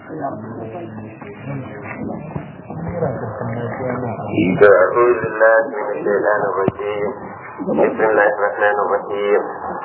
أعوذ بالله من الشيطان الرجيم بسم الله الرحمن الرحيم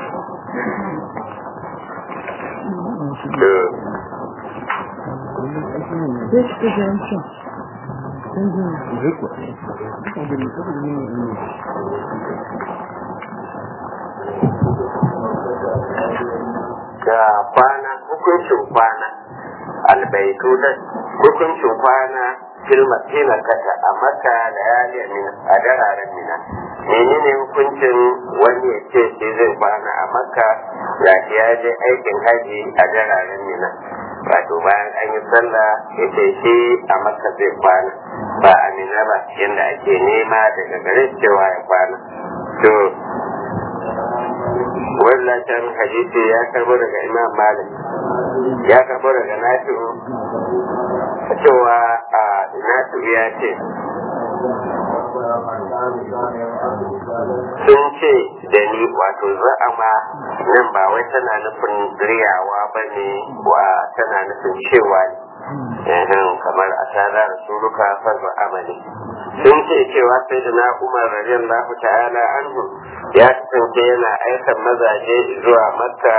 ga kwana hukuncin kwana albaitu da hukuncin kwana filma filma kata a maka da yali mina a dararen mina menene hukuncin wani ya ce shi zai kwana a maka ya ya je aikin haji a dararen mina wato bayan an yi sallah ya ce shi a maka zai kwana ba a mina ba yadda ake nema daga gare cewa ya kwana to wannan hadisi ya karbo daga imam malik ya karbo daga nafi'u cewa a nafi'u ya ce sun ce da ni wato za'ama nan ba wai tana nufin riyawa ba ne wa tana nufin cewa ne kamar a tara rasuluka farko amali sun ce cewa sai da na umar radiyallahu ta'ala anhu ya kasance yana aikan mazaje zuwa makka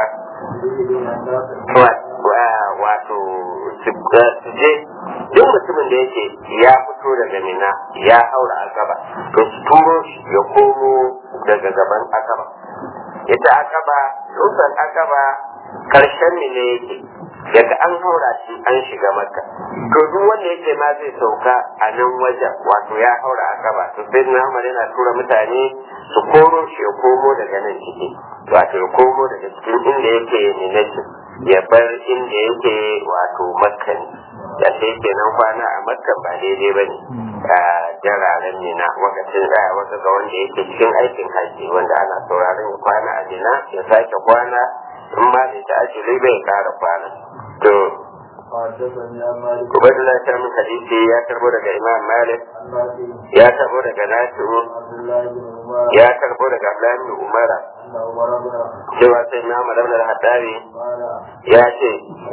wato su je duk mutumin da yake ya fito daga mina ya haura akaba to su turo shi ya komo daga gaban akaba ita akaba dutsen akaba karshen mine yake daga an haura shi an shiga makka to duk wanda yake ma zai sauka a nan wajen wato ya haura akaba to sai na umar yana tura mutane su koro shi ya komo daga nan ciki wato ya komo daga cikin inda yake minaci ya bar inda yake wato makka ne da sai kenan kwana a makka ba daidai ba ne a jararen mina wakacin da wata ga wanda yake cikin aikin haji wanda ana sauraron ya kwana a mina ya sake kwana in ma bai ta ajiyar bai kara kwana to Ubaidullah ta min hadisi ya karbo daga Imam Malik ya karbo daga Nasiru ya karbo daga Abdullahi bin Umar cewa sai na Umar da Haddari ya ce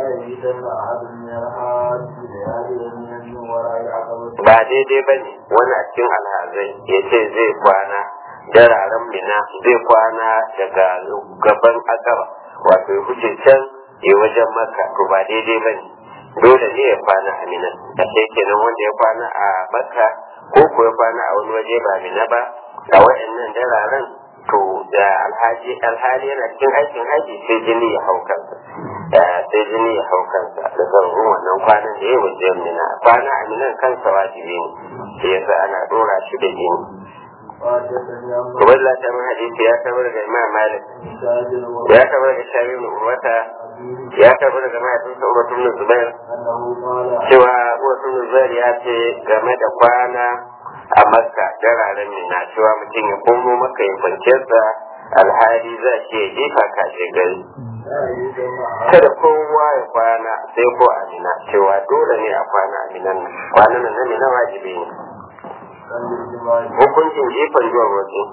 ba daidai ba ne wani a cikin alhazai ya ce zai kwana dararen mina zai kwana daga gaban akaba wato ya huce can ya wajen maka to ba daidai ba ne dole ne ya kwana a mina a sai kenan wanda ya kwana a maka ko ko ya kwana a wani waje ba mina ba a wa'annan dararen to da alhaji alhali yana cikin aikin haji sai jini ya hau kansa sai jini ya hau kansa da zarurun wannan kwanan da ya waje mina kwana a minan kansa wajibi ne sai yasa ana dora shi da jini Ubaidullah ta min hadisi ya tabar daga Imam Malik ya tabar daga Shabi bin Urwata ya tabar daga mahaifinsa Urwatu bin Zubair cewa Urwatu bin Zubair ya ce game da kwana a Makka dararen mina cewa mutum ya komo maka ya kwanciyarsa alhali za shi ya jefa kashe gari kada kowa ya kwana sai ko a mina cewa dole ne a kwana a minan kwanan nan na mina wajibi ne hukuncin jefan zuwa wasu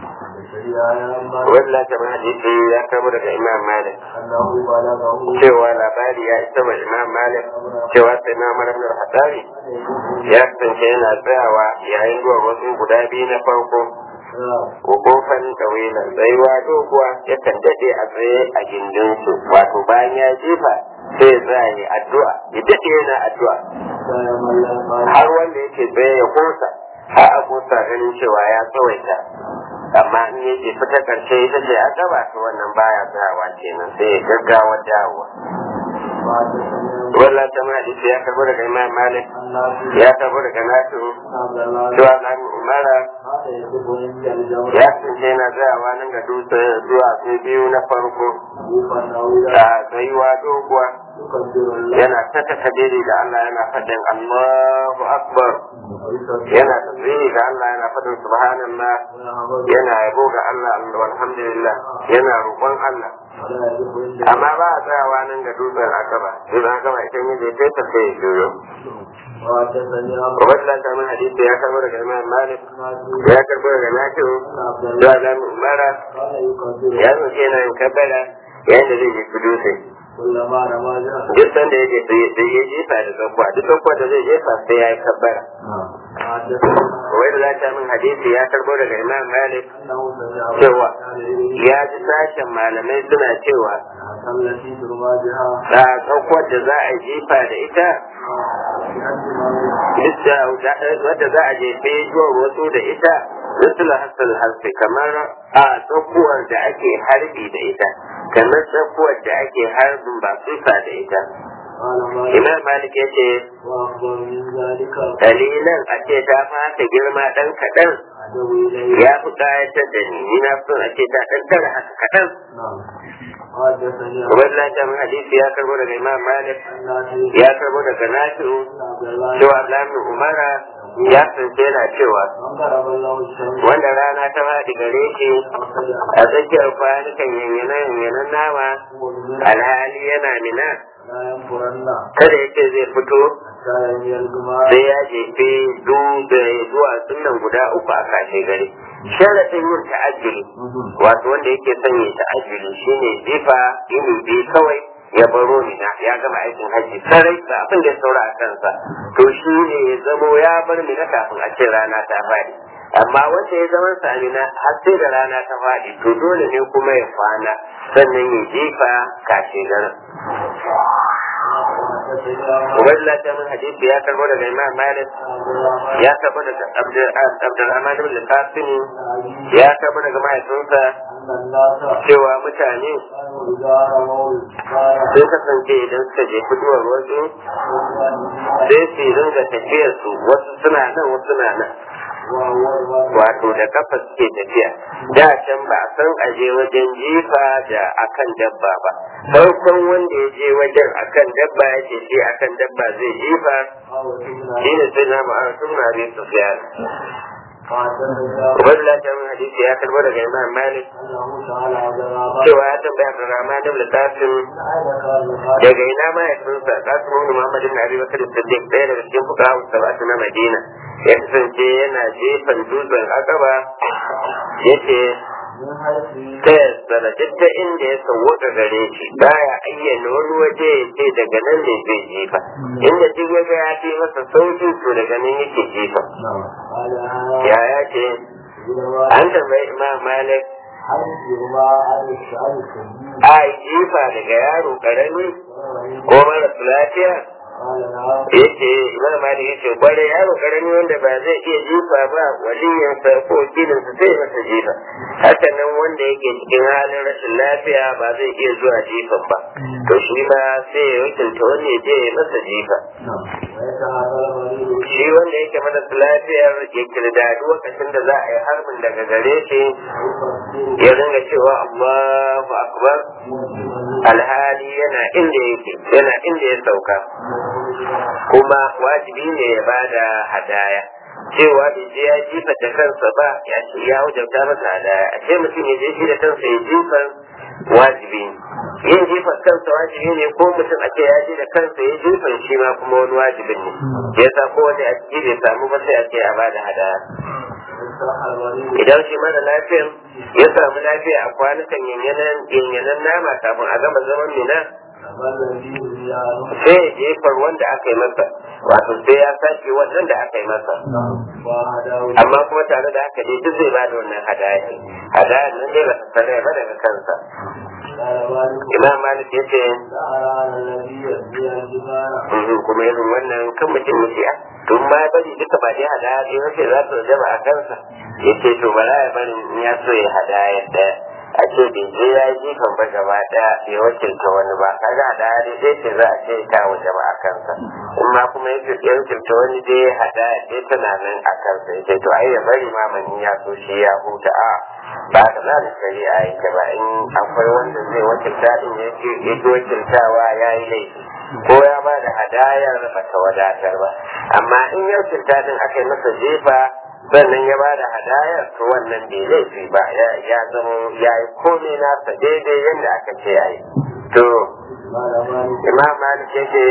wadda ta hadisi ya kama daga imam malik cewa labari ya isa wa imam malik cewa sai na maramar hadari ya kasance yana tsayawa yayin zuwa wasu guda biyu na farko kofan ɗawilan tsayuwa doguwa yakan daɗe a tsaye a gindinsu wato bayan ya jefa sai ya tsaya ya addu'a ya daɗe yana addu'a har wanda yake tsaye ya kosa har a kosa ganin cewa ya tsawaita amma in yake fita karshe ita ce a gaba ta wannan baya tsayawa kenan sai ya gaggawa dawowa wallah ta ma hadisi ya karbo daga imam malik ya karbo daga nasu zuwa nan umara ya kasance yana tsayawa nan ga dutse zuwa su biyu na farko a tsayuwa doguwa yana ta takadiri da Allah yana faɗin Allahu Akbar yana tasbihi ga Allah yana faɗin subhanallah yana yabo ga Allah alhamdulillah yana roƙon Allah amma ba a tsayawa nan ga dutsen akaba dutsen akaba idan ya je ta sai ya juyo Ubaidullah ta min hadisi ya karbo daga Imam Malik ya karbo daga Nafi'u zuwa Lamu Umara ya zo kenan yin kabbara yayin da zai je dutse كلما رمى جهة duk sanda ya jefa sai ya jefa da tsakuwa duk tsakuwa da zai jefa sai ya yi kabbara حدثنا wai da za ta min hadisi ya karbo daga imam malik أنه سمع cewa ya ji sashen malamai suna cewa التي ترمى بها da tsakuwar da za a jefa da ita duk da wadda za a jefe zuwa wasu da ita misal hasal hasbi kamar a tsakuwar da ake harbi da ita kamar tsakuwar da ake harbin ba tsufa da ita قال مالك imam malik ya ce وأفضل من ذلك dalilan a ce ta fata girma ɗan kaɗan عدو إليه ya fi ƙayatar da ni ni na son a ce ta ɗan tara haka kaɗan نعم حدثني عن Ubaidullah ta min hadisi ya karbo daga imam malik نافع ya karbo daga nafi'u عبد الله cewa Abdullahi Umara ya tsince yana cewa من ضرب الله الشمس wanda rana ta faɗi gare shi a tsakiyar kwanukan yanyanan yanyanan nama alhali yana mina لا ينفرن kada ya ce zai fito حتى يمي الجماعة sai ya jefe dube zuwa sunan guda uku a kashe gari sharaɗin yin ta'ajjuli wato wanda yake son yin ta'ajjuli shine jifa ini biyu kawai ya baro mina ya gama aikin hajji sarai da abin da ya saura a kansa to shi ne ya zamo ya bar mina kafin a ce rana ta faɗi amma wanda ya zama sa mina har sai da rana ta faɗi to dole ne kuma ya kwana sannan ya jifa kashe garin Ubaidullah ta min hadisi ya karbo daga Imam Malik ya karbo daga Abdulrahman ibn Qasim ya karbo daga mahaifinsa أن الناس cewa mutane كانوا إذا رموا الجماعة sun kasance idan suka je fitowar wasu sai su ringa tafiyar su wasu suna nan wasu suna nan wato da kafa suke tafiya da can ba a san aje wajen jifa da akan dabba ba farkon wanda ya je wajen akan dabba ya ce shi akan dabba zai jifa shi ne sai na ma'ana sun na rin su fiya Ubaidullah ta min hadisi ya karbo daga Imam Malik cewa ya tambaya da Rama da Qasim daga ina mahaifinsa Qasim ibn Muhammad ibn Abi Bakr Siddiq ɗaya daga cikin fuqaha sab'atu na Madina ya kasance yana jefan dutsen Aqaba yace ta yassara duk ta inda ya sauwaka gare shi baya ayyana wani waje ya ce daga nan ne zai jefa inda duk ya ga ya fi masa sauki to daga nan yake jefa ya ya ce an tambayi Imam Malik a yi jifa daga yaro karami ko mara lafiya yace imam malik yace kware yaro karami wanda ba zai iya jifa ba waliyansa ko wakilinsa sai masa jifa haka nan wanda yake cikin halin rashin lafiya ba zai iya zuwa jifan ba to shi ma sai ya wakilta wanda ya je ya masa jifa shi wanda yake marasa lafiyar ya kirdadu lokacin da za a yi harbin daga gare shi ya ringa cewa Allahu akbar alhali yana inda yake yana inda ya sauka kuma wajibi ne ya bada hadaya cewa bai je ya jifa da kansa ba ya ce ya wajabta masa hadaya a ce mutum ya je shi da kansa ya jifa wajibi ne yin jifar kansa wajibi ne ko mutum a ce ya je da kansa ya jifan shi ma kuma wani wajibin ne ya sa ko wani a ciki bai samu ba sai a ce a bada hadaya idan shi mara lafiyan ya samu lafiya a kwanukan yanyanan nama kafin a gama zaman mina sai ya jefar wanda aka yi masa wato sai ya sake wannan da aka yi masa amma kuma tare da haka dai duk zai bada wannan hadaya hadaya nan dai ba ta sanar ba daga kansa imam malik ya ce kuma irin wannan kan mutum ya ce tun ma bari duka ba dai hadaya ɗaya wace za ta zama a kansa ya ce to ba za ya bari in ya so ya hadaya ɗaya a ce bai je ya yi jifan ba gaba ɗaya ya wakilta wani ba kaga hadaya dai sai ce za a ce ta waje ba a kansa in ma kuma ya wakilta wani dai hadaya ɗaya tana nan a kansa ya ce to ai ya bari ma mani ya so shi ya huta a ba ka za da shari'a yake ba in akwai wanda zai wakilta din ya ki wakiltawa ya yi laifi ko ya ba da hadayar ba ta wadatar ba amma in ya wakilta din aka yi masa jefa sannan ya ba da hadayar to wannan bai laifi ba ya zama ya yi komai nasa daidai yadda aka ce ya yi to imam malik yake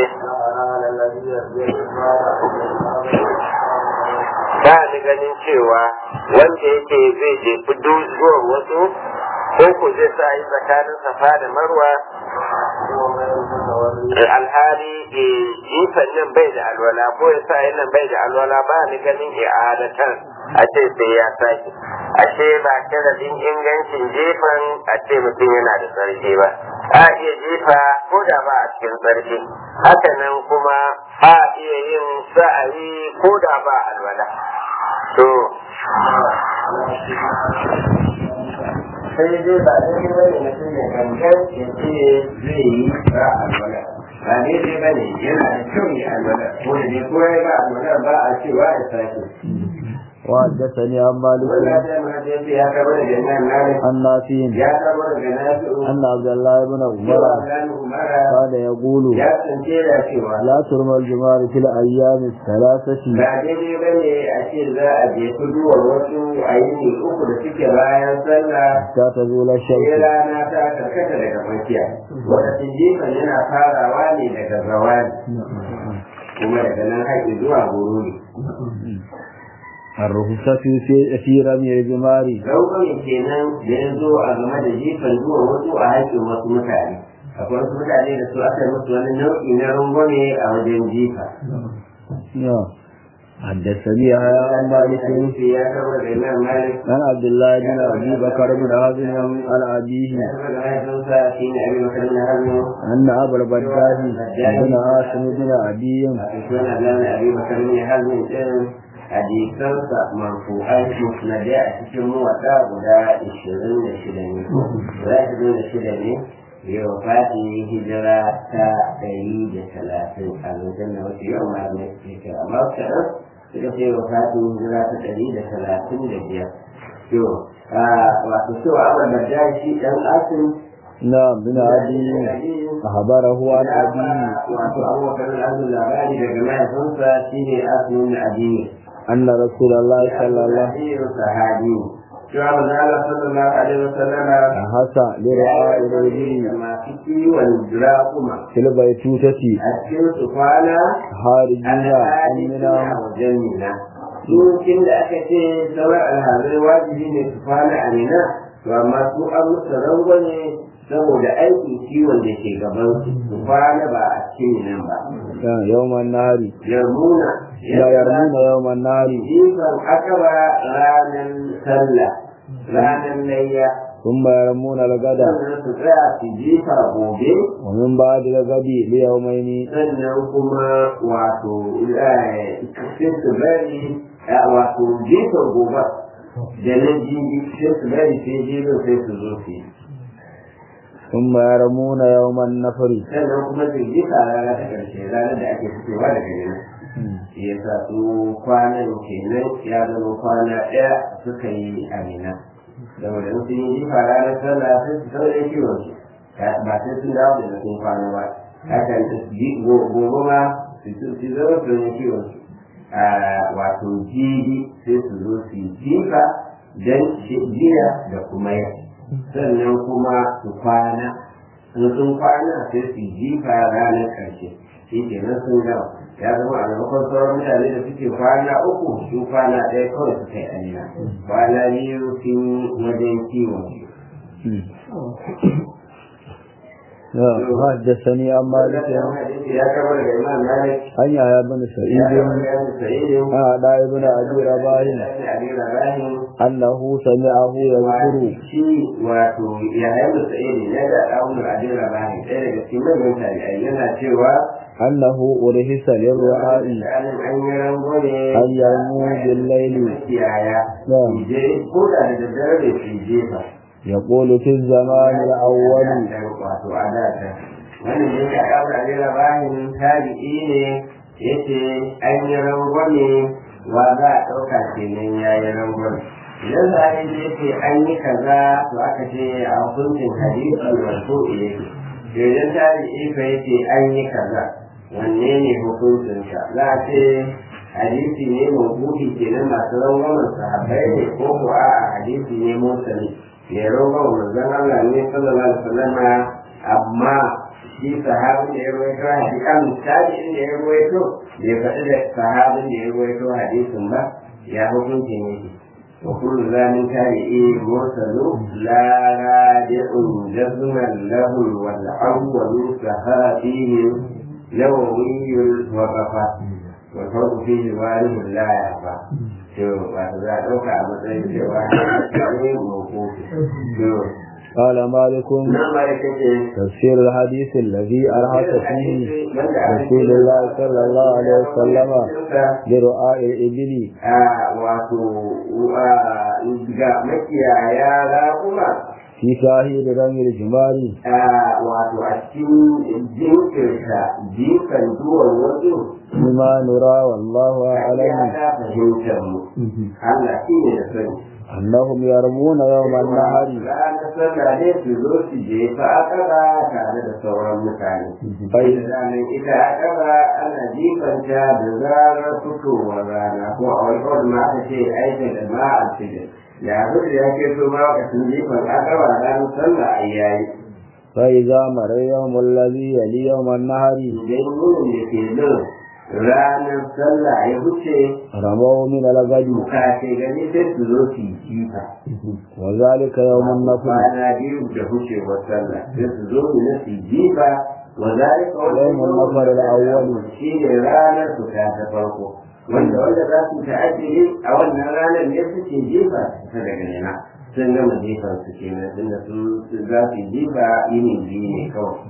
ba ni ganin cewa wanda yake zai je fudu zuwa wasu ko ku zai sa yi tsakanin safa da marwa والريح alhali eh, jifan nan bai da alwala ko ya sa nan bai da alwala ba ni ganin i'adatan a ce sai ya sake ashe ba sharadin ingancin jifan a ce mutum yana da tsarki ba a iya jifa ko da ba a cikin tsarki haka nan kuma a iya yin sa'ayi ko da ba alwala to sai dai ba daidai bane mutum ya gangan ya ce zai yi ba alwala ba daidai bane yana da kyau ya alwala ko da dai ko ya ba alwala ba a cewa ya sake وحدثني عن مالك wannan da ma dai ya kaba da jannan malik عن نافع ya kaba da nafi'u أن عبد الله بن cewa عمر dan umara كان يقول ya tsince da cewa لا ترمى الجمار في الأيام الثلاثة ba daidai bane a ce za a je kuduwar wasu a yi uku da suke bayan sallah حتى تزول sai الشمس rana ta karkata daga tsakiya wanda jifan yana farawa ne daga zawali kuma daga nan haƙi zuwa goro ne الرخصة في في رمي الجمار rauƙanin kenan da ya zo a game da jifan zuwa wasu a haƙin wasu mutane akwai wasu mutane da su aka yi musu wani nau'i na rungwame a wajen jifa نعم. حدثني يحيى عن مالك hadisi ya kama da imam malik عن عبد الله بن أبي بكر بن هازم عن أبيه ya kama da mahaifinsa shi ne abin makarin na hannu أن أبا البداه بن هاشم بن أبي a cikin abin abin makarin na hannu ɗin hadisansa marfu'ai musnadai a cikin muwaɗa guda ishirin da shida ne guda ishirin da shida ne yau fati hijira ta ɗari da talatin a lokacin da wasu yawan malamai suke kira amma su kaɗan suka ce wa fati hijira ta ɗari da talatin da biyar to wato cewa abin da shi ɗan asin نعم بن أبي أخبره عن أبيه wato abubakar al'adun labari daga mahaifinsa shine asin addini أن رسول الله صلى الله sahabi cewa manzo Allah sallallahu alaihi wasallam حسى لرعاء الرجل masu kiwon raƙuma في البيتوتة a cikin su kwana خارجين alhali أمنا suna wajen mina Dukin da aka ce sauran alhazai wajibi ne su kwana a mina to amma su an musu rangwame saboda aikin kiwon da ke gaban su su kwana ba a cikin minan ba يوم النهار yarmuna لا يرمون يوم النهار jifan akaba ranar sallah ranar layya ثم يرمون الغد sannan su tsaya su jifa gobe ومن بعد الغد ليومين sannan kuma wato eh, sai su bari eh, wato jifan gobe da na jibi sai su bari sai jibin sai su zo su yi ثم يرمون يوم النفر sannan kuma su jifa rana ta ƙarshe ranar da ake fitowa daga yana shi ya sa su kwanan kenan ya zama kwana ɗaya suka yi amina saboda in sun yi jifa ranar sallah sai su saurin kiwon su ba sai sun dawo da sun kwana ba haka gobe ma su su zama su yi kiwon su a wato jibi sai su zo su yi jifa don jiya da kuma yau sannan kuma su kwana in sun kwana sai su yi jifa ranar ƙarshe shi kenan sun gama ya zama a maimakon sauran mutane da suke kwana uku su kwana ɗaya kawai suka yi amina kwana biyu sun yi wajen kiwon حدثني عن مالك ya kama daga imam malik عن يحيى بن ya سعيد kama daga sa'idin عن عطاء بن ابي رباح انه سمعه يذكر shi wato yayin da sa'idi ya ga ɗaunar abin rabani ɗaya daga cikin manyan tabi'ai yana cewa انه ارهس للرعاء Misalin an yi rangwame ان يرموا بالليل makiyaya نعم je ko da da daddare da su jefa يقول في الزمان الاول wato a da ta wannan ne ka ɗaura abin rabanin tabi'i ne yace an yi rangwame wa za a ɗauka kenan ya yi rangwame idan za a yi ce an yi kaza to aka ce a hukuncin hadisi wato yake idan tabi'i fa yace an yi kaza wanne ne hukuncinsa za a ce hadisi ne mabuhi kenan masu rangwamen sahabbai ne ko ko a hadisi ne mursali ya rangwamen manzon Allah ne sallallahu alaihi wasallam amma shi sahabin da ya rawaito hadisi kan tabi'in da ya rawaito bai faɗi da sahabin da ya rawaito hadisin ba ya hukunci ne وكل ذلك تابعي مرسل لا رادع جزما له والأول صحابي نووي وقفا والفرق فيه وارث لا يخفى شو وهذا ɗauka a matsayin cewa ne mawkufi to قال مالك nan ma da kake تفسير الحديث الذي أرهق فيه رسول الله صلى الله عليه وسلم لرعاء الإبل a wato ga makiyaya raƙuma في شاهد رمي الجمال wato a cikin jinkirta jikan duwan wasu بما نرى والله ya أعلم ta fahimtar mu Allah shi ne da sani أنهم يرمون يوم النهر ranar sallah ne su zo su jefa akaba tare da sauran mutane bai da ranar ita akaba ana jifanta da zarar fitowar rana ko a wani kawai ma aka ce aikin da ma a cikin ya zuwa ya ke so ma wakacin jifan akaba ranar sallah a yayi فإذا مر يوم الذي يلي يوم النهر idan wurin da ke nan ranar sallah ya wuce رموا من الغد kashe gani sai su zo su yi jifa وذلك يوم النفر kwana biyu da wucewar sallah sai su zo mu na su jifa wa zalika يوم النفر الأول shi ne ranar su ta ta farko wanda wanda za su ta'ajiri a wannan ranar ne suke jifa ta daga nema sun gama jifan su kenan tunda su su za su jifa yini biyu ne kawai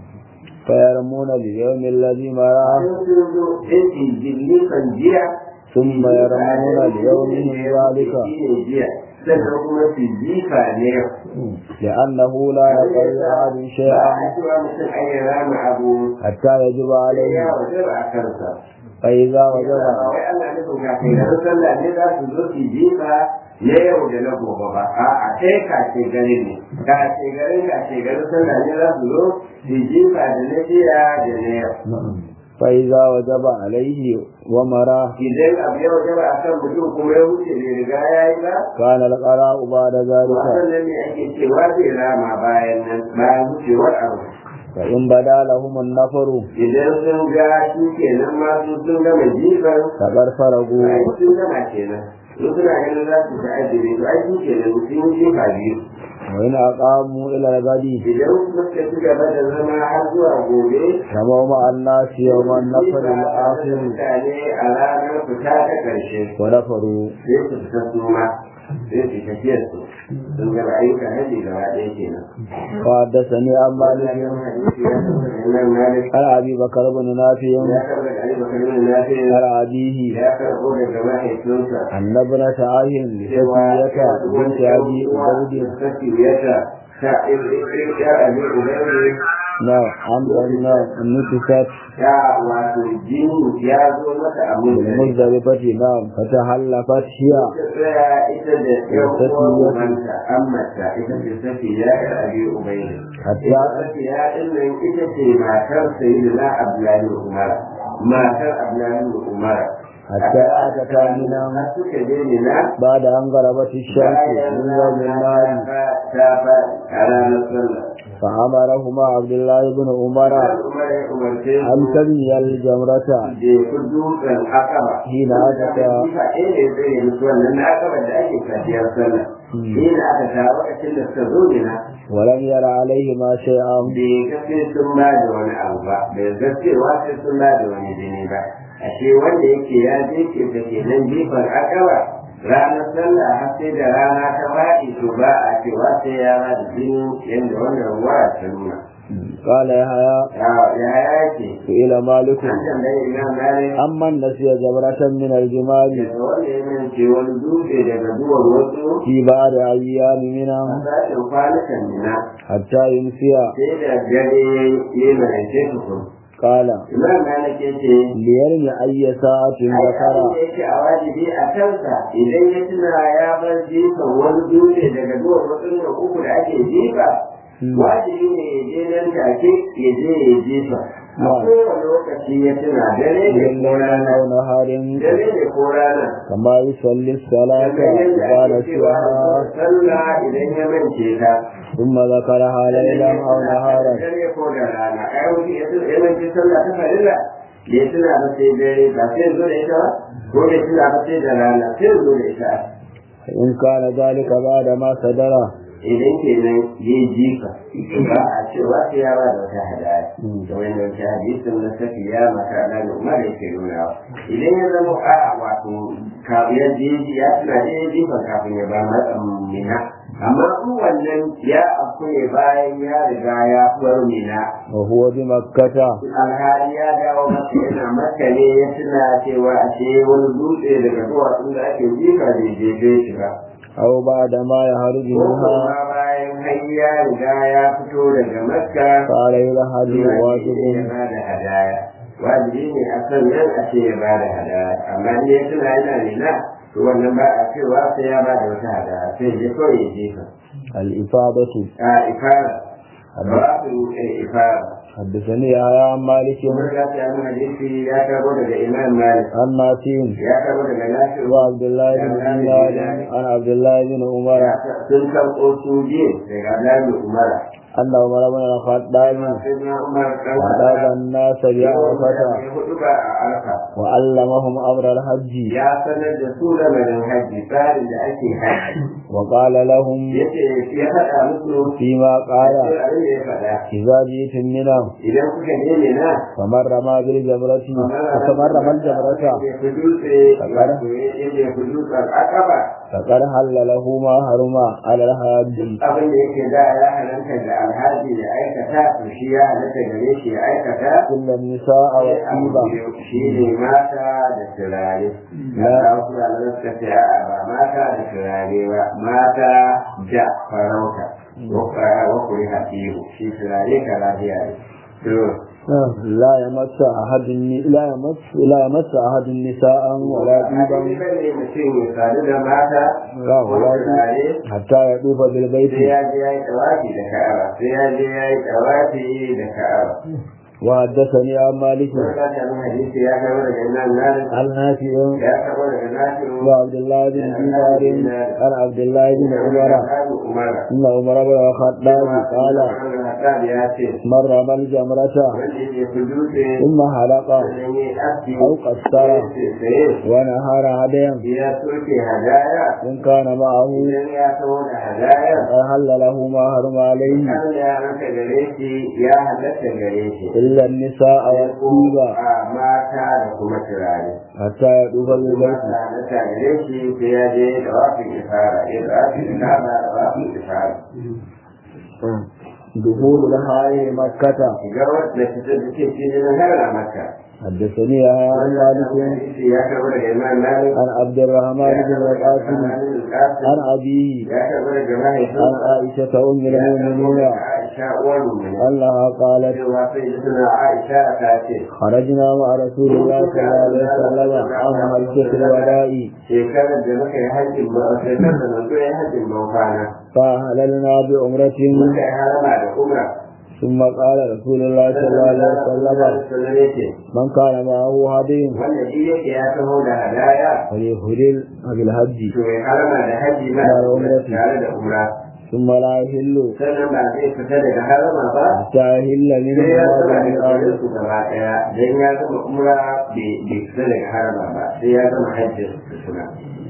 فيرمون باليوم الذي مراه sun sun zo sai su jifan jiya ثم يرمون ليومهم ذلك shi ne jiya sannan kuma su jifa ne yau لأنه لا يقل أحد ba شيئا a cewa mutum an yi rama abu حتى يجب sai عليه ya wajaba a kansa فإذا وجب wai Allah nufin kafin da sallah ne za su zo su jifa na yau da na gobe ba a'a sai kace garin ne kace garin kace garin sallah ne za su zo su jifa da na jiya da na yau فإذا وجب عليه ومراه idan abu ya wajaba a kan mutum kuma ya wuce bai riga ya yi ba كان القراء بعد ذلك wannan ne ake cewa zai rama bayan nan bayan wucewar abu فإن بدا لهم النفر idan sun ga shi kenan ma su sun gama jifan فقد فرغوا ai sun gama kenan su suna ganin za su ta'addire to ai shi kenan sun yi jifa biyu وإن أقاموا إلى الغد idan suka ci gaba da zama har zuwa gobe رموا مع الناس يوم النفر الآخر mutane a ranar fita ta ƙarshe ونفروا sai su fita su ma sai su tafiyar su sun gaba ayyukan haji gaba ɗaya kenan وحدثني عن مالك hadisi ya tabbata Imam Malik عن أبي بكر بن نافع ya karɓa da Ali Bakar bin Nafi عن أبيه ya karɓo daga mahaifinsa أن ابنة عين لفتية بنت أبي عبيد Safiyata ta ya abi Ubayd نعم عن أن نتفت ya wato jini ya zo mata a mulki بالمزدلفة نعم فتحلفت هي tsaya ita da yan uwanta ammata ita ce safiya ya abi ubayda حتى safiya din nan ita ce matar sayyidina abdullahi umar matar abdullahi umar حتى أتتا من har suka je ne na بعد أن غربت الشمس من يوم النار ta fa a ranar sallah فأمرهما عبد الله بن عمر umar ya umarce أن su تبني الجمرة je ku dutsen akaba Hina aka ta- jifa ɗaya ne zai yi musu wannan na akaba da ake safiyar sallah Hina aka ta lokacin da suka zo ne na ولم ير عليهما شيئا bai gaske sun ba da wani abu ba bai gaskewa sai sun ba da wani jini ba ashe wanda yake ya je ke da ke nan jifar akaba ranar sallah har sai da rana ta faɗi to ba a cewa sai ya ba da jini yadda wannan ruwa ta nuna قال يحيى ya ya yake سئل مالك an tambayi imam malik أمن نسي جمرة من الجمال daga wanda ya mance wani dutse daga duwar wasu في بعض أيام a منها sashen kwanukan nina حتى يمسي sai da dare ya yi mai ce tukun قال imam malik ya ce ليرمي أي ساعة ذكر da yake a wajibi a kansa idan ya tuna ya bar jifa wani dutse daga duwar wasu da uku da ake jifa wajibi ne ya je nan take ya je ya jifa a kowane lokaci ya tuna dare ne ko الليل rana أو نهار dare ne ko rana كما يصلي الصلاة kamar yadda إذا ake cewa نسيها sallah idan ya mance ta ثم ذكرها ليلا أو نهارا dare ko da rana ai wani ya tuna ya mance sallah ta farilla ya tuna ba sai dare ba sai zo da ita ba ko ya tuna ba sai da rana sai zo da ita فإن كان ذلك بعد ما صدر idan kenan ya jifa ba a cewa sai ya ba da wata hadaya da wani wata hadisin na safi ya maka da umar yake nuna idan ya zama a wato ya je ya tuna da ya jifa kafin ya ba matsan mina amma su wannan ya afku ne bayan ya riga ya fuwar mina وهو بمكة alhali ya dawo masa yana maka ne ya tuna cewa ashe wani dutse daga duwatsun da ake jifa da ya jefe shi ba أو بعد ما يخرج ko منها kuma bayan har ya riga ya fito daga makka فعليه الهدي ya واجب ba da hadaya wajibi ne a san nan a ce ya ba da hadaya amma in ya tuna yana nuna to wannan ba a cewa sai ya ba da wata hadaya sai ya kawai ya jefa الإفاضة a ifara ba su ifara حدثني يا عن مالك kuma ga ta yi hadisi ya karbo daga imam malik عن نافع ya karbo daga nafi وعبد الله بن دينار عن عبد الله بن عمر sun karɓo su biyu daga Abdullahi Umar أن عمر بن الخطاب sai na Umar kan أداب الناس بعرفة hudu ba a arfa وعلمهم أمر الحج ya sanar da su lamarin hajji tsarin da ake hajji وقال لهم yace ya faɗa musu فيما قال sai abin da ya faɗa إذا جئتم منى idan kuka je na فمن رمى بالجمرة فمن رمى الجمرة ya fi dutse wato ya fi dutsen akaba فقد حل له ما حرم على الحاج abin da yake da ya halatta da alhaji ya aikata to shi ya halatta gare shi ya aikata إلا النساء والطيبة shi ne mata da turare ya wasu da suka ce a ba mata da turare ba mata da farauta wa kuri hatibu shi turare ka lafiya ne to لا يمس أحد الن- لا يمس لا يمس أحد النساء ولا طيبا ne mutum ya sadu da mata لا ko ولا turare حتى يطوف sai بالبيت ya je ya yi tawafi da ka'aba sai ya je ya yi tawafi da ka'aba وحدثني عن مالك Wani ta sami hadisi ya kama daga imam malik عن نافع ya kama daga nafi'u وعبد الله بن دينار عن عبد الله بن عمر Umar إن عمر بن الخطاب قال ya ce من رمى الجمرة wanda ya fi dutse ثم حلق sannan ya aski أو قصر sai ونهار هديا ya soke hadaya إن كان معه idan ya taho da hadaya فهل له ما حرم عليه kan ya ranka gare shi ya halatta gare shi إلا النساء والطيبة a mata da kuma turare حتى يطوف kuma بالبيت halatta gare shi sai ya je da wafin ifara ya da wafin ifara da wafin ifara دخول الحائر مكة shiga wadda ta ce cikin har maka حدثني يا عن مالك ya karɓi daga imam malik عن عبد الرحمن بن القاسم عن أبيه ya karɓi daga عن mahaifinsa عائشة أم المؤمنين Aisha uwar mummuni أنها قالت cewa sai da suna Aisha ta ce خرجنا مع رسول الله صلى الله عليه وسلم عن حجة الوداع shekarar da muka yi hajjin ba shekarar da manzo ya hajjin ban kwana فأهللنا بعمرة muka yi harama da umra ثم قال رسول الله صلى الله عليه وسلم sallallahu yake من كان معه هدي wanda shi yake ya taho da hadaya فليهلل بالحج to ya harama da haji ma Da umrati. tare da umra ثم لا يهل sannan ba zai fita daga harama ba حتى يهل من sai ya zama هذا da kwarin su gaba daya dan ya zama umra bai bai fita daga harama ba sai ya zama hajjin su suna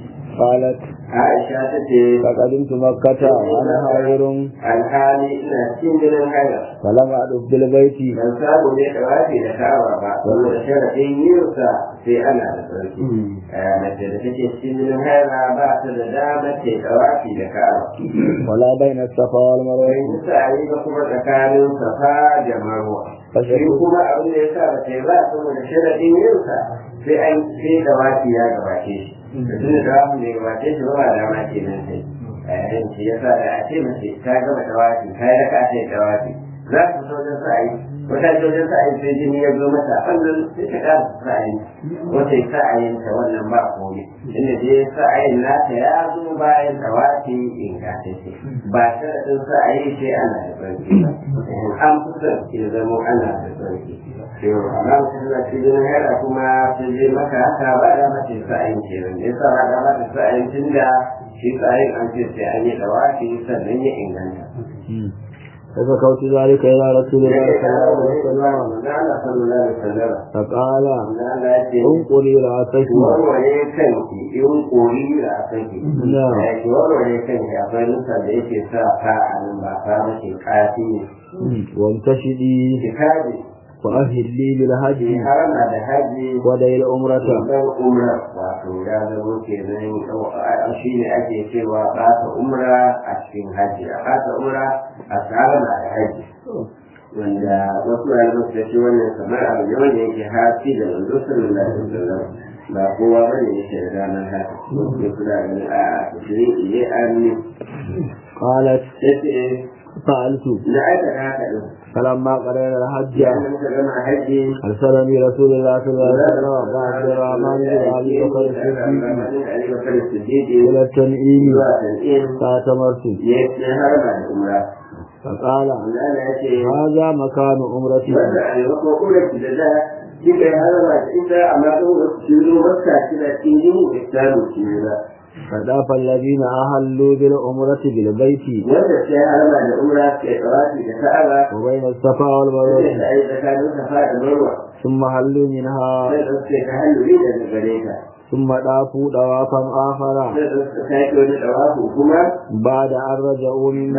قالت Aisha ta ce فقدمت مكة وأنا حائر alhali ina cikin jinin haila فلم أدف بالبيت ban samu ne da wafi da kawa ba wanda sharaɗin yinsa sai ana da tsarki mace da take cikin jinin haila ba ta da damar ce da wafi da kawa ولا بين الصفا والمروة bai kusa a yi ba kuma tsakanin safa da marwa shi kuma abin da ya sa ba ta yi ba saboda sharaɗin yinsa sai an sai da wafi ya gabace shi da tun da wafi ne gabace shi ba ba dama ke nan sai yayin shi ya sa da a ce mace ta gama da wafi ta yi raka ta yi da wafi za su so wajen sa'ayi wata ce wajen sa'ayi sai jini ya zo mata wannan sai ta ƙara sa'ayi wata yi sa'ayin ta wannan ba komai inda je sa'ayin nata ya zo bayan tawafi ingantacce ba sharaɗin sa'ayi sai ana da tsarki ba an fi son ya zamo ana da tsarki amma mutum na cikin haila kuma sun je maka haka ba da mace sa'ayin kenan ya sa ba da mace sa'ayin tun da shi sa'ayin an ce sai an yi tawafi sannan ya inganta فذكرت ذلك إلى رسول الله صلى الله عليه وسلم Allah sallallahu alaihi wasallam فقال Allah ya ce انقري رأسك warware kanki in kori da kanki Na'am. ya ce warware kanki akwai nusa da yake sa fa a nan ba fa mace kafi ne وامتشدي kitabi وأهلي ke بالحج harama da haji ودي العمرة dan umra wato ya zama kenan shi ne ake cewa ɓata umra a cikin haji a ɓata umra a harama da haji wanda wasu ɗaliban da shi wannan kamar abu ne wanda yake hafi da manzo sallallahu alaihi wasallam ba kowa bane yake da ranar haka wasu suna ganin a shi ne an ne قالت yace فعلت na aikata haka din فلما قرأنا الحج ya muka gama haji أرسلني رسول الله صلى الله عليه وسلم وعبد الرحمن بن أبي بكر الصديق إلى التنعيم فاعتمرت فقال هذا مكان عمرتي فداف الذين أهلوا بالعمرة بالبيت وبين الصفا والمروة ثم هلوا منها ثم طافوا طوافا آخر بعد أن رجعوا من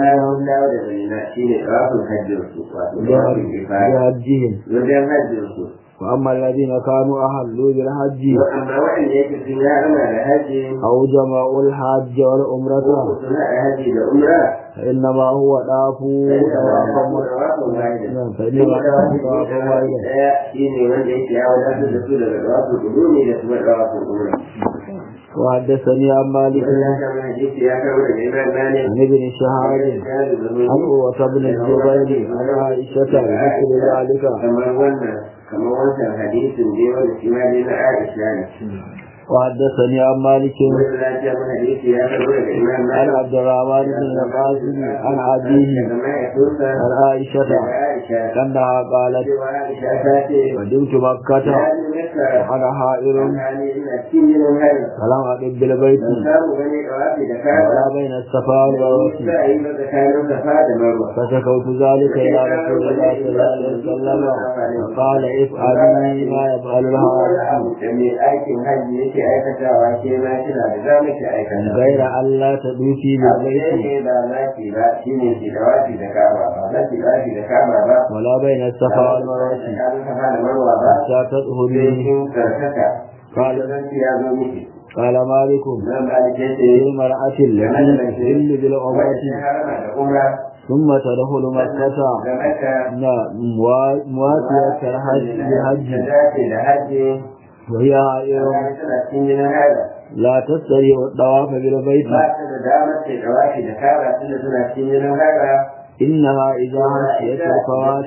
بحجهم wajen hajjinsu وأما الذين كانوا أهلوا بالحج amma waɗanda yake sun yi harama da hajji أو جمعوا الحج والعمرة ko sun haɗa hajji da umra فإنما هو طافوا طوافا نعم، فإنما طافوا طوافا واحدا ɗaya shi ne wanda yake ya wadatar da su daga ɗawafin ƙudumi da kuma ɗawafin umra. وحدثني عن مالك Wani ya kama hadisi ya kama daga Imam Malik. عن ابن شهاب عن قوة بن الزبير عن عائشة بمثل ذلك kamar wannan kamar wancan hadisin dai wanda shi ma dai na Aisha ne. وحدثني عن مالك Wani lafiya mun hadisi ya kama daga Imam عن Malik. عبد الرحمن بن القاسم عن أبيه Daga mahaifinsa عن عائشة daga Aisha. أنها قالت Cewa Aisha ta ce قدمت مكة ya ji maka وأنا حائر alhali ina cikin yin hari. فلم أقم بالبيت Ban samu gani ɗawafi da kaba. ولا بين الصفا والمروة za a yi maka kayan safa da marwa. فشكوت ذلك إلى رسول الله صلى الله عليه وسلم فقال افعلي ما يفعل wani الحاج abu da mai aikin hajji yake aikatawa ke ma kina da za mu ki aikata. غير أن لا تدوسي Abu ɗaya بالبيت ne ba za ki ba shi ne ki da wafi da kaba ba za ki wafi da kaba ba. ولا بين الصفا والمروة Tsakanin safa da marwa ba. حتى Sai تطهري kin karkata. قال Zanci ya zo miki. قال مالك Zan ba da ke ce. للمرأة التي تحل بالعمرة Wacce harama da umra. ثم تدخل مكة Da maka. نعم، موا- مواسية الحج Da بالحج dace da hajji. وهي حائر Tsakanin tana cikin jinin haila. لا تستطيع الطواف بالبيت ba ta da damar ta dawashi da kara tunda suna cikin jinin haka إنها إذا خشيت الفوات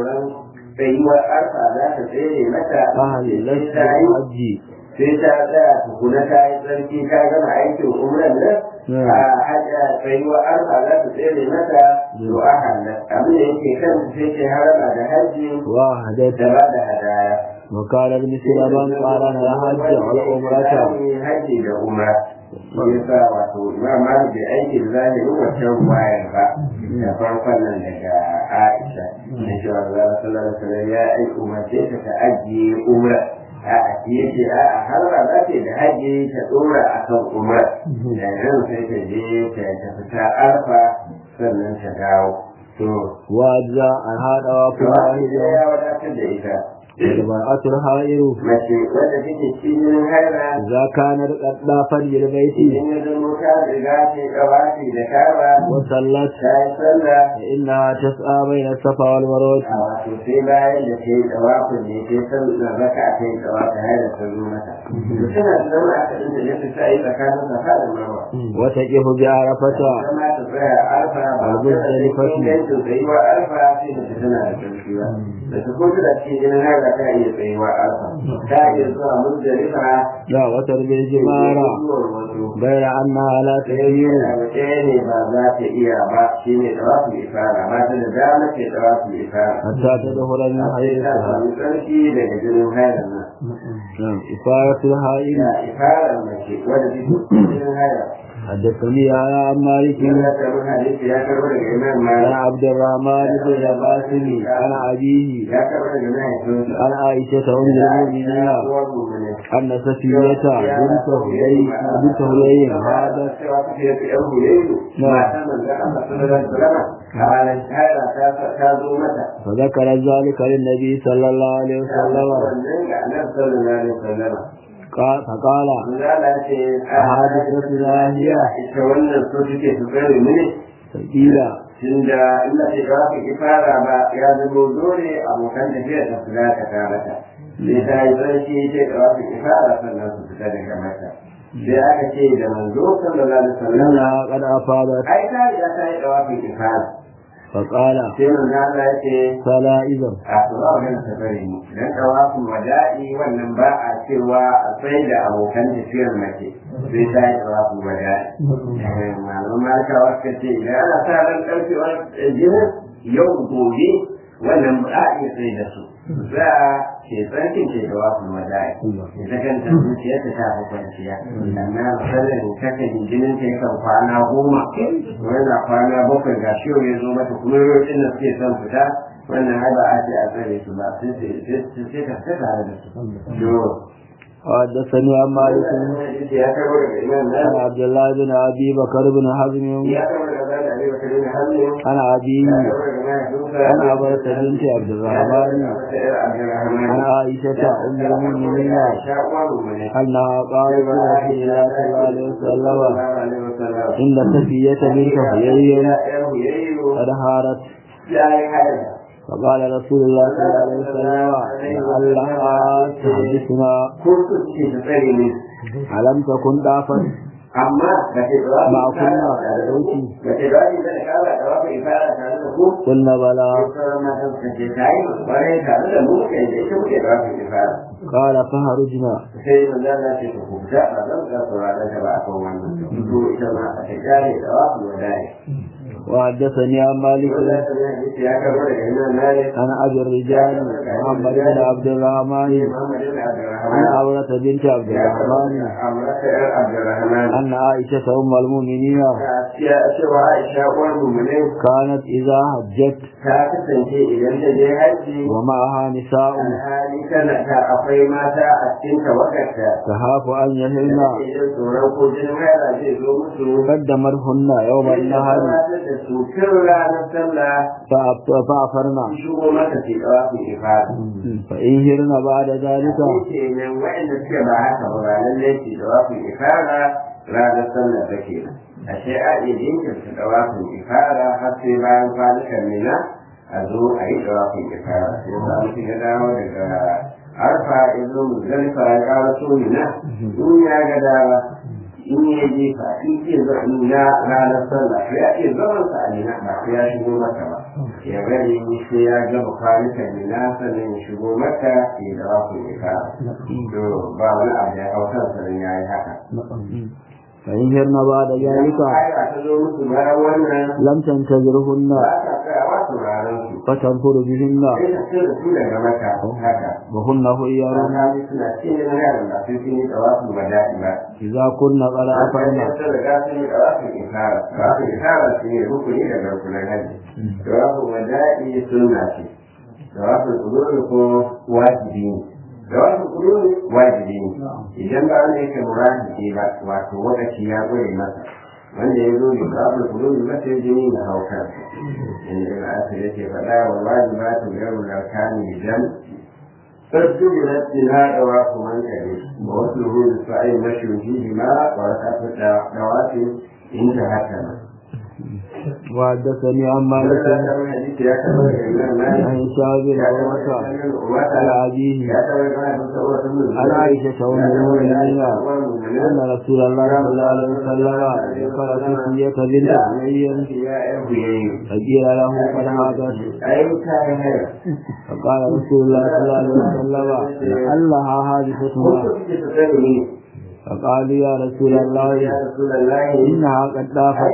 tsayuwar arfa za ta tsere mata فهلت sai ta yi بالحج sai ta tsaya tukuna ta yi tsarki ta gama aikin umran nan a hajja tsayuwar arfa za ta tsere mata to a halar abin da yake kan sai ta harama da hajji وحدت da ba da hadaya وقال ابن سلمان قال أنا الحج والعمرة hajji da umra shi yasa wato imam malik bai aiki da zahirin wancan wayar ba da farkon nan daga aisha da cewa Allah sallallahu alaihi wasallam ya aiki umarce ta ta ajiye umra a a yace a a har ba za ta yi da hajji ta dora akan umra da nan sai ta je ta ta fita arfa sannan ta dawo to وأجزاء عن هذا to واحد ya wadatar da ita المرأة الحائر mace wadda take cikin haira إذا كانت قد ضافت بالبيت idan ya zama ta riga ta yi gabashi da kaba وصلت ta yi sallah فإنها تسعى بين الصفا والمروة a wato sai bayan da ta yi tsawafin ne ta yi sallah raka ta yi tsawafin har da ta zo mata to tana da zama a kan da ta sa yi tsakanin safa da marwa وتقف بعرفة zama ta tsaya arfa ba ta da ingancin tsayuwa arfa sai da ta tana da ƙarfi ba da ta kuma da cikin jinin haka ta iya tsayuwa arfa ta iya zuwa muzdalifa لا وترمي الجمارة غير أنها لا تغير ɗaya ne ba za ta iya ba shi ne tsawafin ifara ba ta da dama ce tsawafin ifara حتى تدخل من sai ta حيثها samu tsarki daga jinin hairan nan نعم إفارة الحائل da ifarar mace wadda take cikin haya حدثني يا عن مالك yana karɓar hadisi ya karɓar daga imam عن malik عبد الرحمن بن القاسم عن أبيه ya karɓar daga mahaifinsa عن عائشة أم المؤمنين uwar mu'minin أن سفينة بنت هلي بنت هلي هذا cewa kuke yafi yan huleyu matan manzon Allah sallallahu alaihi wasallam a ranar shahada ta ta zo mata فذكر ذلك للنبي صلى الله عليه وسلم wannan ga annabi sallallahu alaihi wasallam قال فقال Zala ce a حادثة لاهية ita wannan so take su kare mini فقيل tunda ina ce ba ka ki fara ba ya zama dole abokan tafiya ta su za ka karata sai ta yi sarki ce da ba ka ki fara sannan su fita daga mata sai aka ce da manzo sallallahu alaihi wasallam إنها قد أفاضت ai ta riga ta yi da ba ka ki fara فقال sai manzo Allah ya ce فلا إذا a tsoro ganin safari ne dan tawafin wada'i wannan ba a cewa a sai da abokan tafiyar mace sai ta yi tawafin wada'i malaman malakawa suka ce idan ana sa ran ɗaukewar jinin yau gobe wannan ba a iya sai da su za a ke tsarkin ce tawafin wada'i ita kanta zuciya ta ta fi kwanciya amma misalin kakan jinin ta yakan kwana goma wani kwana bakwai ga shi ya zo mata kuma yau da suke son fita wannan ai ba a ce a tsare su ba sai sai ka fita tare da su yo وحدثني عن مالك ya karbo daga imam عن na عبد الله بن أبي بكر بن حزم ya karbo daga zan ali bakar bin hazmi عن أبيه ya karbo daga mahaifinsa عن عبرة بنت عبد الرحمن عن عائشة أم المؤمنين أنها قالت لرسول الله صلى الله عليه وسلم إن سفية بنت حيي قد هارت فقال رسول الله صلى الله عليه وسلم لعلها تحدثنا ألم تكن ضعفا amma ba ke da ما كنا دوتي ba ke da wani da kala da wani ifara tare da ku قلنا بلى sauran matan suka ce ta yi bare tare da mu kai da ita muke da wani ifara قال فهرجنا sai manzo Allah ce ku fita ba zan ga sauraron ta ba a kan wannan to ita ma a ta kare da wasu wadai وحدثني عن مالك ya karbo daga imam malik عن أبي الرجال محمد بن عبد الرحمن Muhammad ibn عن Abdurrahman عورة بنت عبد الرحمن Amrata ‘yar Abdurrahman أن عائشة أم المؤمنين ya cewa Aisha uwar mummunai كانت إذا hajjat ta kasance idan ta je haji ومعها نساء alhali tana ta akwai mata a cikin tawagarta تخاف أن da يهلن take jin tsoron ko jinin haila zai zo musu قدمتهن يوم sai ta النهر gabatar da su tun ranar sallah فأف- فأفرنا su shigo mata ke ɗawa ke fara. فإن هرن بعد ذلك Shi ke nan waɗanda suke ba haka ba ba lallai ke ɗawa ke fara ranar sallah ta ke nan. Ashe a iya jinkirta ɗawa ke fara har sai bayan kwanukan mina a zo a yi ɗawa ke fara. Sai ba mutum ya dawo daga arfa ya zo muzdalifa ya ƙara so mina in ya ga dama in ya jefa in ke zaɓi na ranar sallah to ya iya zaman sa a nina ba sai ya shigo maka ba ya bari sai ya gaba kwanukan nina sannan ya shigo maka ya da wasu ya fara to ba wani abu ya hau kansa don ya yi haka فإن هرن بعد ذلك Aya ta zo musu bayan wannan لم تنتظرهن ba ta tsayawa sauraron su فتنفر بهن sai ta ce da su daga maka haka وهن خيار Mutane suna cikin yaran da su sun yi tsawasu ba daɗi ba. إذا كن قد أفرن sun riga sun yi tawafin isara tawafin isara shi ne rukuni da garkunan hajji tawafin wada'i sunna ce tawafin kudurri ko wajibi ne tawafin kudurri wajibi ne idan ba wanda yake murahibi ba wato wakaci ya gure masa wanda ya zo da tawafin kudurri masa ya jini na haukar inda ibn asir yake faɗa wa wajibatu gairu larkani idan فاستجلت لها دواء من كبير ووصله للسعي مشي فيهما وركعت الدوات انتهت وحدثني عن مالك عن شاب عروة على أبيه عن عائشة أم المؤمنين أن رسول الله صلى الله عليه وسلم ذكر سفية بنت حيي فقيل له قد هاجت فقال رسول الله صلى الله عليه وسلم لعلها حادثتها فقالوا يا رسول الله إنها قد طافت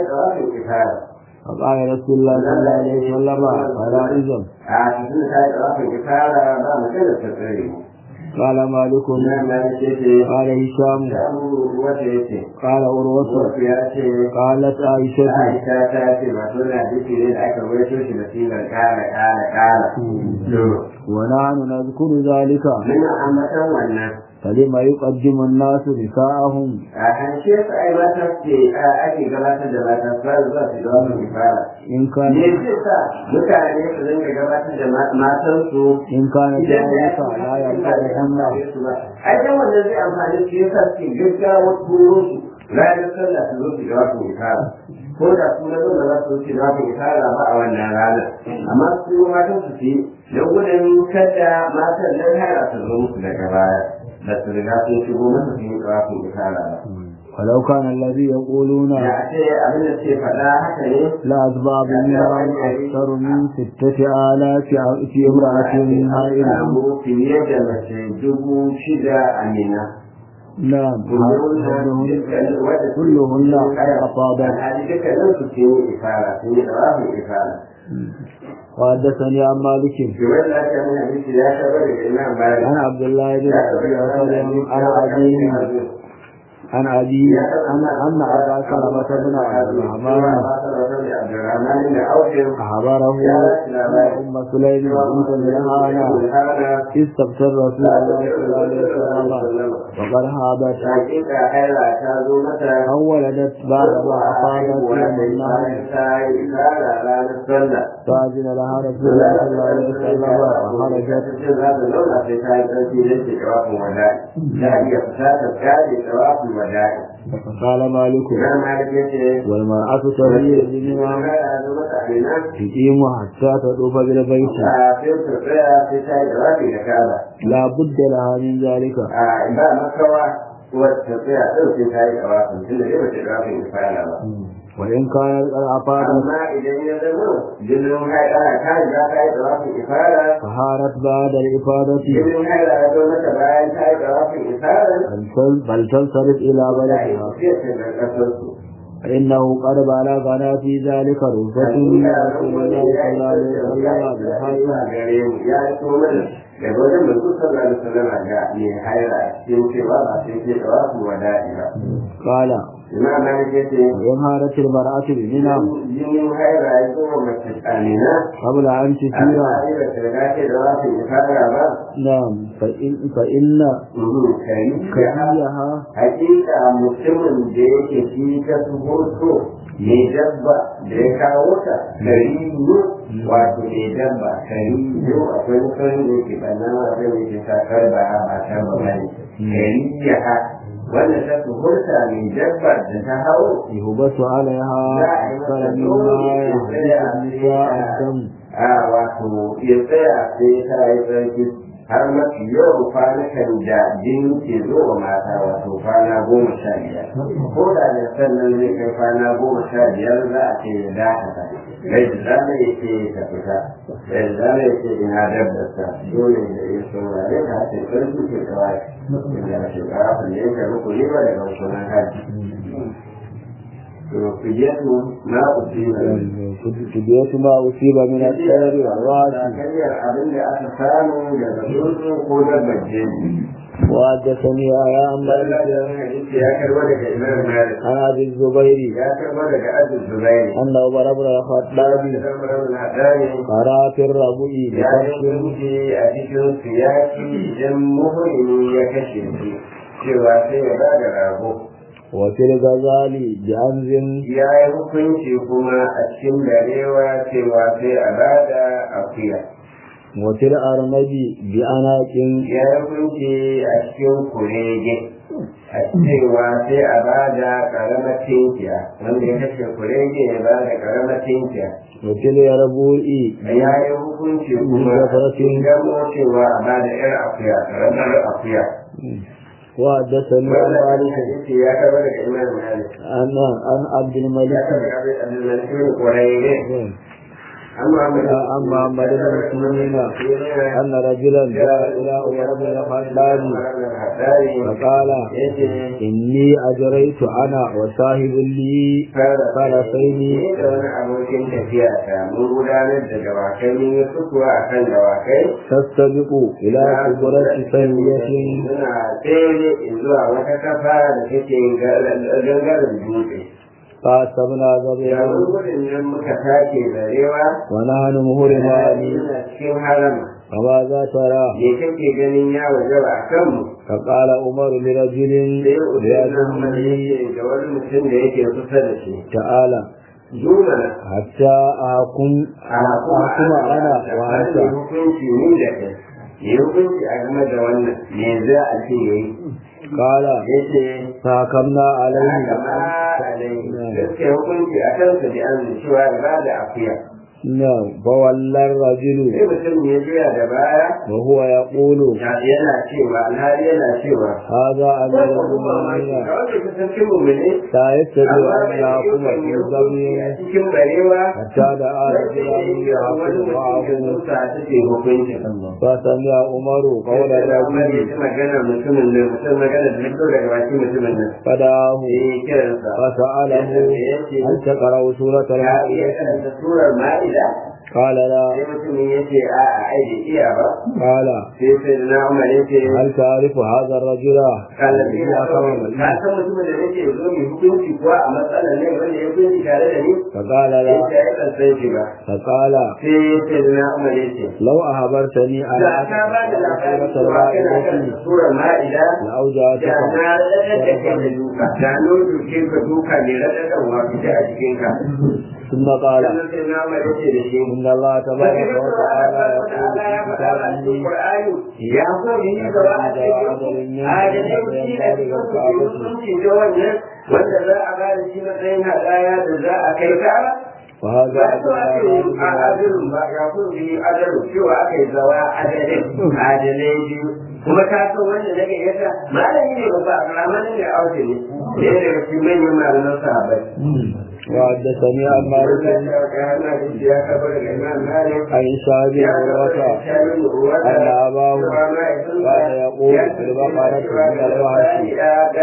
فقال رسول الله صلى الله عليه وسلم فلا إذن قال مالك Imam Malik yace قال هشام Abu wata yace قال عروة wasu ya ce قالت عائشة Aisha ta ce ba suna hadisi ne da aka rawaito shi da sigar kala kala kala. To ونحن نذكر ذلك muna ambatan wannan فلما يقدم الناس نساءهم a kan shi yasa ai mata ce a ake gabatar da mata fara zuwa su ga wannan fara. إن كان Me zai sa mutane su dinga gabatar da matansu إن كان ذلك لا ينفعهن ai dan wannan zai amfani su yasa suke gaggawa turo su ranar sallah su zo su ga wasu ikara ko da su na zo da za su wuce da wasu ikara ba a wannan ranar amma su yi matan su ce don gudun kada matan nan hara su zo musu daga baya da su riga sun shigo masa su yi da wasu ikara ba. ولو كان الذي يقولون Da a ce abin da suke faɗa haka ne لأسباب منهم أكثر من ستة آلاف في امرأة هائلة samu fiye da mace dubu shida a mina. نعم كلهن كلهن أفاضت وحدثني عن مالك عن عبد الله بن أبي وسلم عن أبيه عن أبي أن أن أبا سلمة بن عبد الرحمن أخبره أن أم سليم بنت ملهانة استبشر رسول الله صلى الله عليه وسلم وقد هابت أو ولدت بعد ما أفاضت يوم النهر فأذن لها رسول الله صلى الله عليه وسلم فخرجت فقال مالك والمرأة تهيئ بمنها تقيم حتى تطوف بالبيت kafin ta tsaya sai ta yi jawabi da kaba لا بد لها من ذلك a ba makawa wacce tsaya ɗin sai ta yi jawabin tun da yau ce jawabin ifala ba وإن كانت قد أفاضت amma idan ya zama jinin haɗa ta riga ta yi jawabin ifala فهارت بعد الإفاضة jinin haɗa ya zo mata bayan ta yi jawabin ifala بل تل- بل تنصرف إلى za a yi بلدها tafiyar ta ga ƙasarsu فإنه قد بلغنا في ذلك رهبة من رسول الله صلى الله عليه وسلم بالحق gare mu ya yi so mana daga wajen mai kusa da sallama ga mai haira cikin cewa ba sai ke jawabin wada'i ba قال imam malik ya ce وإن هارت المرأة بمنى jinin haira ya zo wa mace tsanina قبل أن a تسير tsari da shirga ce da za su yi fara ba نعم فإن, فإن kari كريها hakika mutumin da yake shi ta su hoto mai dabba da ya kawo ta kari ne wato mai dabba kari ne akwai mutum da yake ɓanna akwai da yake sakar ba ba ta ba bane kari ya ha wanda ta su hurta mai dabba da ta hau يهبس عليها أكثر مما يهبس النساء الدم a wato ya tsaya sai ta yi tsarki har mafi yawan kwanukan da jini ke zo wa mata wato kwana goma sha biyar ko da ne sannan zai kai kwana goma sha biyar za a ce ya dakata bai da zama ya ce ta fita bai da zama ya ce ina dabbarsa dole da ya saurare ka ce tsarki ke kawai inda shugaba kan yanka rukuni ba daga sunan haji to fidiyatu ma usiba فدية ما أصيب من الطير والرأس Zakariya abin da aka samu daga tsuntsu ko dabbar jini. وحدثني يا عن Allah مالك ya hadisi ya karba daga Imam Malik. عن أبي الزبير Ya karba daga Abu Zubairi. أن عمر بن الخطاب قرأ في الربوع Ya yi بكبش kunci a cikin siyasi idan muhimmi ya kashe shi cewa sai ya bada rago. وفي الغزال بأنز Ya yi hukunci kuma a cikin darewa cewa sai a bada akuya. وفي الأرنب بأناق Ya yi hukunci a cikin kurege. a cewa sai a ba da ƙaramar tinkiya wanda ya kashe kurege ya ba da ƙaramar tinkiya وفي اليربوع ya yi hukunci kuma gamo cewa a ba da ƴar akuya ƙaramar akuya وحدثني عن wannan مالك hadisi ya kaba daga imam malik عن عن عبد ya الملك kaba daga abin abdulmalik kurege عن محمد بن سيرين أن رجلا جاء إلى عمر بن الخطاب فقال إني أجريت أنا وصاحب لي فرسين abokin tafiya ta mun gudanar da dawakai mun yi sukuwa a kan dawakai تستبق إلى كبرة سيئة suna tsere zuwa wata kafa da take gangaren dutse فأصبنا ذبيحا yayin gudun nan muka take zarewa ونحن مهرمان suna cikin harama فماذا ترى me kake ganin ya wajaba a kanmu فقال عمر لرجل sai usaina Ahmad يدني yake ga wani mutum da yake kusa da shi تعالى Jumana حتى أحكم a kuma أحكم أنا da وأنت hukunci ni da kai yi hukunci a game da wannan me za a ce yayi قال yace فحكمنا عليه haka ma alai gaskiya hukunci a kansa da an cewa ba da akuya نعم فولى الرجل sai mutum ya juya da baya وهو يقول yana cewa alhali yana cewa هذا أمير Wannan kuma mamaki, المؤمنين ga wanda ka san kin mummune لا يستطيع amma أن bai يحكم ikon في ya hukunci a ذنب cikin barewa حتى دعا sai رجلا ya yi ga wani يحكم mutum ya معه zuta take hukunci فسمع عمر قول Umar ya الرجل ji magana mutumin nan mutum magana da fito daga bakin mutumin nan فدعاه sai ya kiransa فسأله هل تقرأ سورة ya iya المائدة karanta surar ma'ida قال لا sai mutumin ya ce a a ai da iya ba قال sai sai na umar ya ce هل تعرف هذا الرجل kalabi na إذا kawai قام ka san mutumin da nake zo mai hukunci kuwa a matsalar ne wanda ya hukunci tare da ni فقال sai لا ta yi kansan shi ba فقال sai sai na umar ya ce لو أخبرتني على da ka ba da labarin سورة cewa kana المائدة karanta surar ma'ida da لأوجعتك na raɗaɗa da kai da duka da no duke ka duka ne raɗaɗan wa fita a cikin ka ثم قال sannan sai na umar ya ce da shi إن الله تبارك وتعالى يقول في كتابه ya so yi gaba a cikin adalci a cikin hukunci da wannan wanda za a ba da shi matsayin hadaya da za a kai kara وهذا ba su ake yi a أدنى adalin ba ya so yi adalu cewa aka yi zawa adalin adalai biyu kuma ka san wanda daga yasa malami ne babba a ramanin da auta ne ɗaya daga cikin manyan malaman sahabbai وحدثني عن مالك عن شهاب عروة أن أباه كان يقول في البقرة من الوحش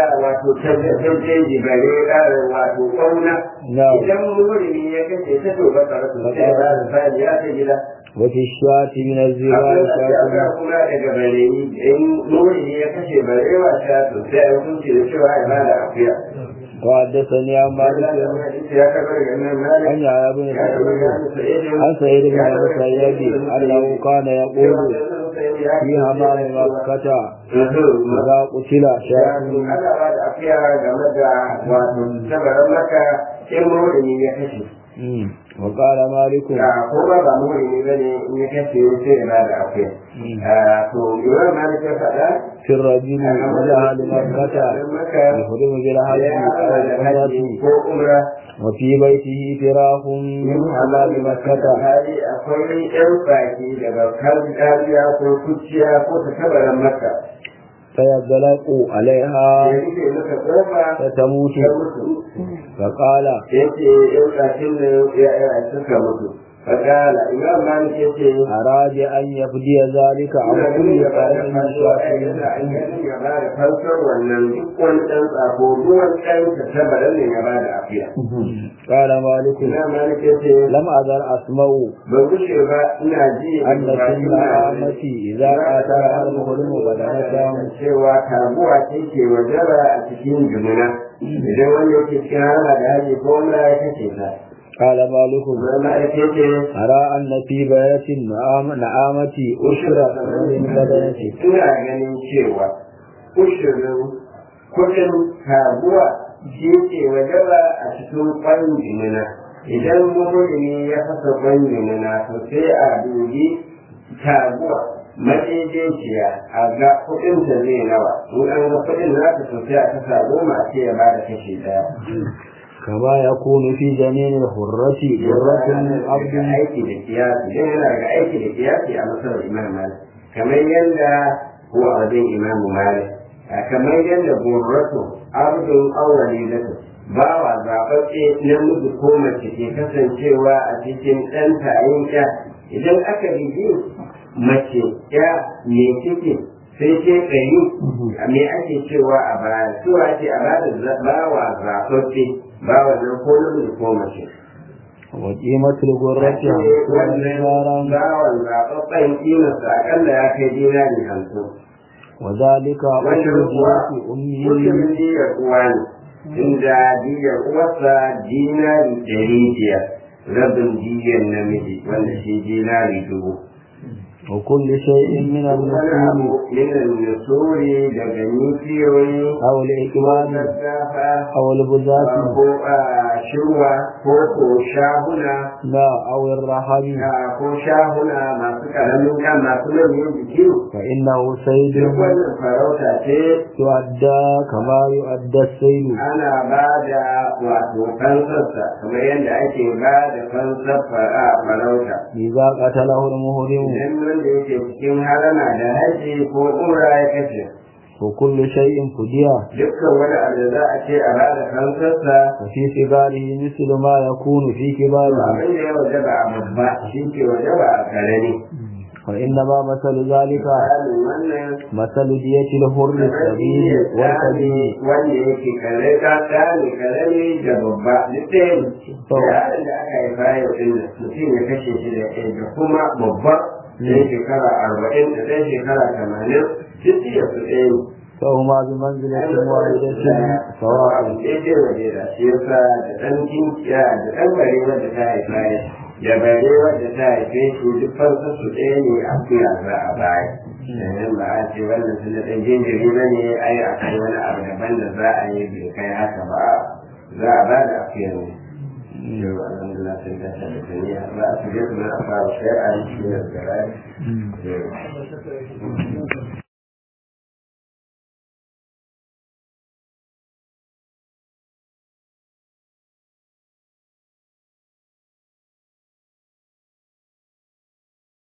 نعم idan murimi ya kace ta to ba tsara su sai ba da fadi ya ta gida وفي الشاة من الزبال abin da شاة ya kuma daga bareyi in murimi ya kashe barewa ta to sai a hukunci da cewa ya bada akuya وحدثني عن مالك ya kabar ga nan malik عن يحيى بن سعيد عن سعيد بن المسيب أنه كان يقول في حمام مكة إذا قتل شاة ana ba da afiya game da wato tabarar maka in murimi ya kashe مم. وقال مالك da kuma ba murimi ba ne in ya kashe sai ya ba da afiya to imam malik ya faɗa في الرجل إلى أهل مكة يحرم بالحج أو العمرة ko umra وفي بيته فراخ من حمام مكة hali akwai yan baki daga kan dariya ko kuciya ko ta tabarar maka فيدلق عليها ya rufe maka kofa فتموت ta mutu فقال ya ce yan bakin da ya ya suka mutu fakala imam malik ya ce أراد أن يفدي ذلك عن ina كل ganin ya ba da قائم fansuwa ai yana an شاكر ganin ya ba da fansar wannan duk wani ɗan tsako duk wani ɗan ta tabarar ne ya ba da afiya قال مالك imam malik ya ce لم أزل أسمع ban gushe ba ina ji أن كل عامتي إذا قاتل المظلم بدنته cewa taguwa ce ke wajaba a cikin jumuna idan wanda yake cikin hana da haji ko wanda ya kace ta قال مالك zama ya ce أرى أن في بيت النعام- نعامة أشرة من بدنته ina ganin cewa ushirin kudin taguwa shi ke wajaba a cikin kwan jumuna idan mummuni ya fasa kwan jumuna to sai a dubi taguwa madaidaiciya a ga kudinta zai nawa in an ga kudin nata to sai a kasa goma sai ya bada kashi daya كما يكون في جنين الحرة حرة عبد aiki da kiyasi dan yana daga aiki da kiyasi a masarar imam malik kamar yadda ko a wajen imam malik kamar yadda burratu abdun awwali zatu bawa zaɓaɓɓe namiji ko mace ke kasancewa a cikin ɗan tayin ya idan aka bibi mace ya me ciki sai ce ɗari me ake cewa a baya cewa ce a bada bawa zaɓaɓɓe bawa nan ko namiji ko mace وقيمة الغرة wannan bawan zaɓaɓɓen kimarsa akalla ya kai dinari hamsin وذلك wannan أجر kuwa جنس أمه mutumin diyar uwa ne inda diyar uwarsa dinari ɗari biyar rabin diyar namiji wanda shi dinari dubu وكل شيء من wani النسول abu yana nusuri daga nufiyoyi أو الإكبار gaggafa أو البزاة ko a shirwa ko ko shahuna لا أو الرحم a ko shahuna masu ƙaramin kan masu manyan jiki فإنه سيد duk wannan farauta ce يؤدى كما يؤدى السيد ana ba da wato fansarsa kamar yadda ake ba da fansar fara farauta إذا قتله المهرم idan wanda yake cikin harama da haji ko umra ya kashe وكل شيء فدية dukkan wani abu da za a ce a ba da fansarsa وفي صغاره مثل ما يكون في to كباره abin da ya wajaba a babba shi ke wajaba a karami وإنما مثل ذلك misalin wannan مثل دية الحر الصغير والكبير wanda yake kare ka tsani karami da babba duk ɗaya ne yaron da aka haifa yau ɗin nan mutum ya kashe shi da ɗaya da kuma babba ɗan shekara arba'in da ɗan shekara tamanin duk iya su ɗaya ne فهما بمنزلة واحدة سواء daidai waje da shi yasa da ɗan kinkiya da ɗan bare wanda ta haifa ya da bare wanda ta haife shi duk farsa su ɗaya ne a kuya za a baya sannan ba a ce wannan sun da ɗan jinjiri ba ne ai a kai wani abu daban da za a yi bai kai haka ba za a ba da akuyar ne yau alhamdulillah sun tashi da taniya za a shige su na a fara shari'a shi ne da rai